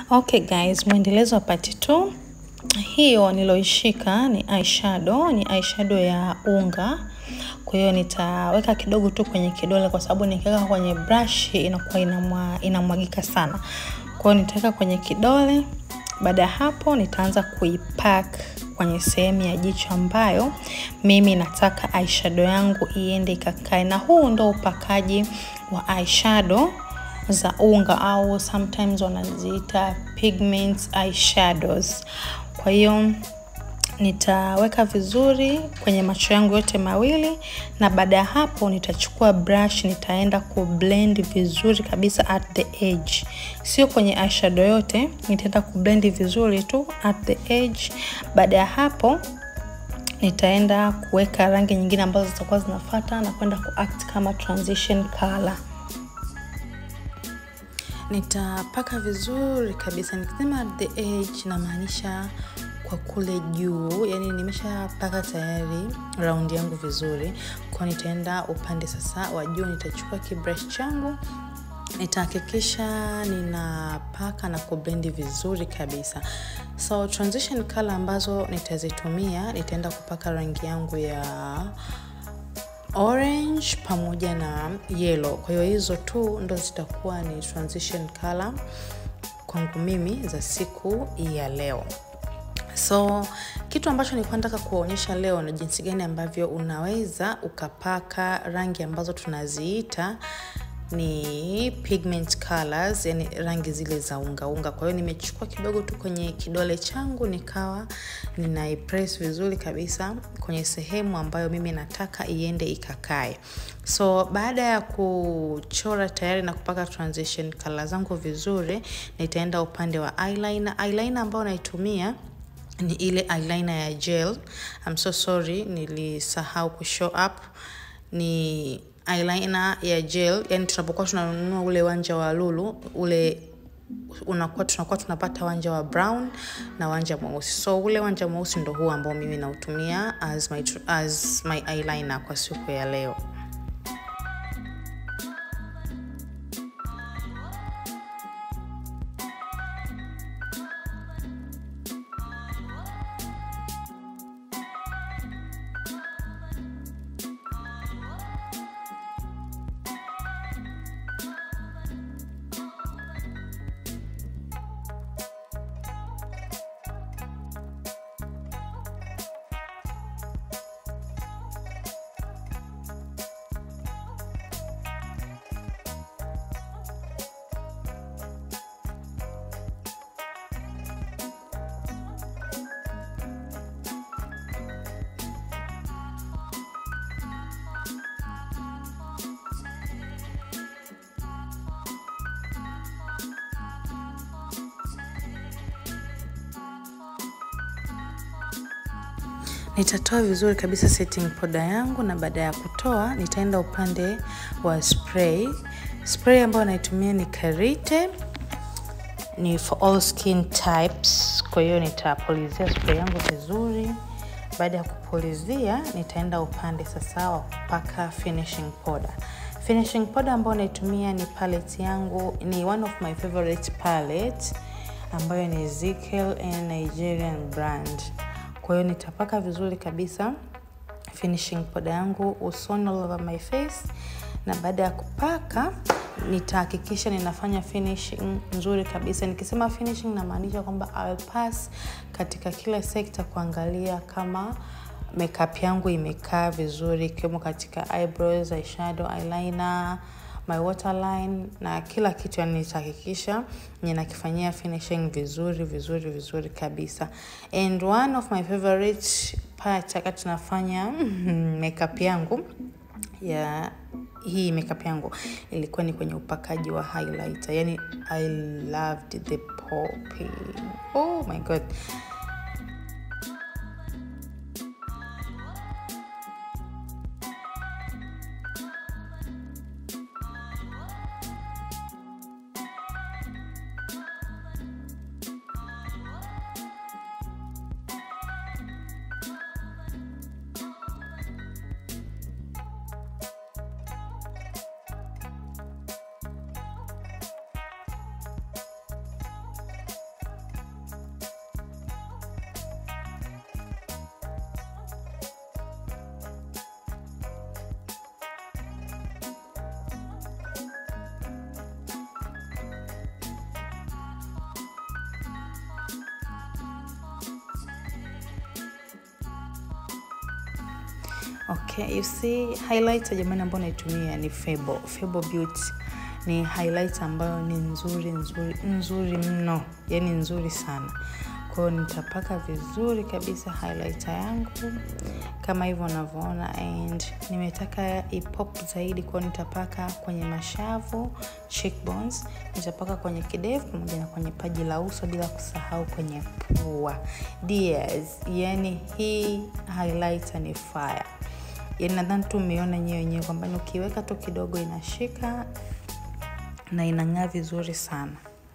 Okay guys, mwendelezo wa part 2. Hiyo niloishika ni eyeshadow, ni eyeshadow ya unga. Kwa hiyo nitaweka kidogo tu kwenye kidole kwa sababu nikiweka kwenye brush inakuwa inamwa, inamwagika sana. Kwa hiyo nitaweka kwenye kidole. Baada ya hapo nitaanza kuipack kwenye sehemu ya jicho ambayo mimi nataka eyeshadow yangu iende ikakae, na huu ndo upakaji wa eyeshadow za unga au sometimes wanaziita pigments eyeshadows. Kwa hiyo nitaweka vizuri kwenye macho yangu yote mawili, na baada ya hapo nitachukua brush, nitaenda ku blend vizuri kabisa at the edge, sio kwenye eyeshadow yote, nitaenda ku blend vizuri tu at the edge. Baada ya hapo nitaenda kuweka rangi nyingine ambazo zitakuwa zinafuata na kwenda ku act kama transition color. Nitapaka vizuri kabisa. Nikisema at the edge, namaanisha kwa kule juu, yani nimeshapaka tayari raundi yangu vizuri, kwa nitaenda upande sasa wa juu. Nitachukua kibrush changu nitahakikisha ninapaka na kublendi vizuri kabisa. So transition color ambazo nitazitumia, nitaenda kupaka rangi yangu ya orange pamoja na yellow. Kwa hiyo hizo tu ndo zitakuwa ni transition color kwangu mimi za siku ya leo. So kitu ambacho nilikuwa nataka kuonyesha leo ni jinsi gani ambavyo unaweza ukapaka rangi ambazo tunaziita ni pigment colors, yani rangi zile za unga unga. Kwa hiyo nimechukua kidogo tu kwenye kidole changu nikawa ninaipress vizuri kabisa kwenye sehemu ambayo mimi nataka iende ikakae. So baada ya kuchora tayari na kupaka transition color zangu vizuri, nitaenda upande wa eyeliner. Eyeliner ambayo naitumia ni ile eyeliner ya gel. I'm so sorry, nilisahau ku show up. Ni eyeliner ya gel, yani tunapokuwa tunanunua ule wanja wa lulu ule unakuwa tunakuwa tunapata wanja wa brown na wanja mweusi. So ule wanja mweusi ndo huu ambao mimi nautumia as my, as my eyeliner kwa siku ya leo. Nitatoa vizuri kabisa setting powder yangu, na baada ya kutoa nitaenda upande wa spray. Spray ambayo naitumia ni Karite, ni for all skin types. Kwa hiyo nitapulizia spray yangu vizuri. Baada ya kupulizia, nitaenda upande sasa wa kupaka finishing powder. Finishing powder ambayo naitumia ni palette yangu, ni one of my favorite palette ambayo ni Ezekiel and Nigerian brand. Kwa hiyo nitapaka vizuri kabisa finishing powder yangu usoni all over my face, na baada ya kupaka nitahakikisha ninafanya finishing nzuri kabisa. Nikisema finishing, namaanisha kwamba I'll pass katika kila sekta kuangalia kama makeup yangu imekaa vizuri, ikiwemo katika eyebrows, eyeshadow, eyeliner my waterline na kila kitu, yani nitahakikisha ninakifanyia finishing vizuri vizuri vizuri kabisa. And one of my favorite part wakati nafanya makeup yangu ya hii makeup yangu ilikuwa ni kwenye upakaji wa highlighter, yani I loved the popping. Oh my god. Okay, you see highlighter jamani ambayo naitumia ni Febo, Febo Beauty. Ni highlighter ambayo ni nzuri nzuri nzuri mno, yani nzuri sana. Kwa hiyo nitapaka vizuri kabisa highlighter yangu kama hivyo unavyoona, and nimetaka ipop zaidi, kwa hiyo nitapaka kwenye mashavu, cheekbones, nitapaka kwenye kidevu pamoja na kwenye paji la uso, bila kusahau kwenye pua. Dears, yani hii highlighter ni fire. Yani nadhani tu umeona nyewe wenyewe kwamba ukiweka tu kidogo inashika na inang'aa vizuri sana.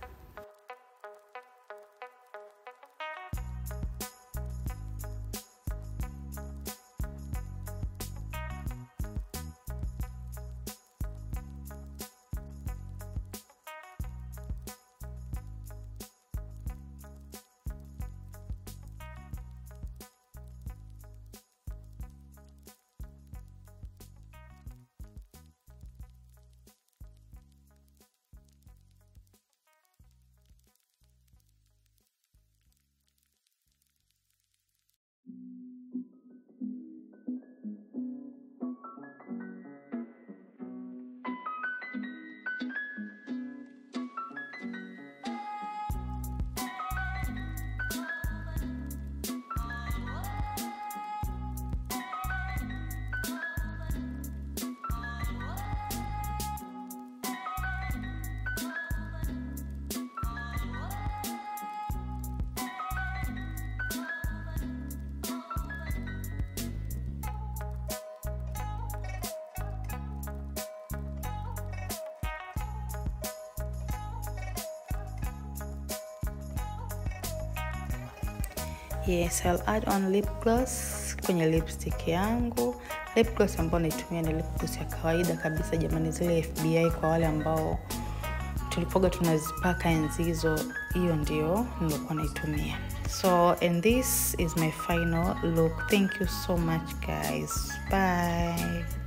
Yes, I'll add on lip gloss kwenye lipstick yangu. Lip gloss ambayo naitumia ni lip gloss ya kawaida kabisa jamani, zile FBI kwa wale ambao tulipoga tunazipaka enzi hizo, hiyo ndio nilikuwa naitumia. So and this is my final look. Thank you so much guys. Bye.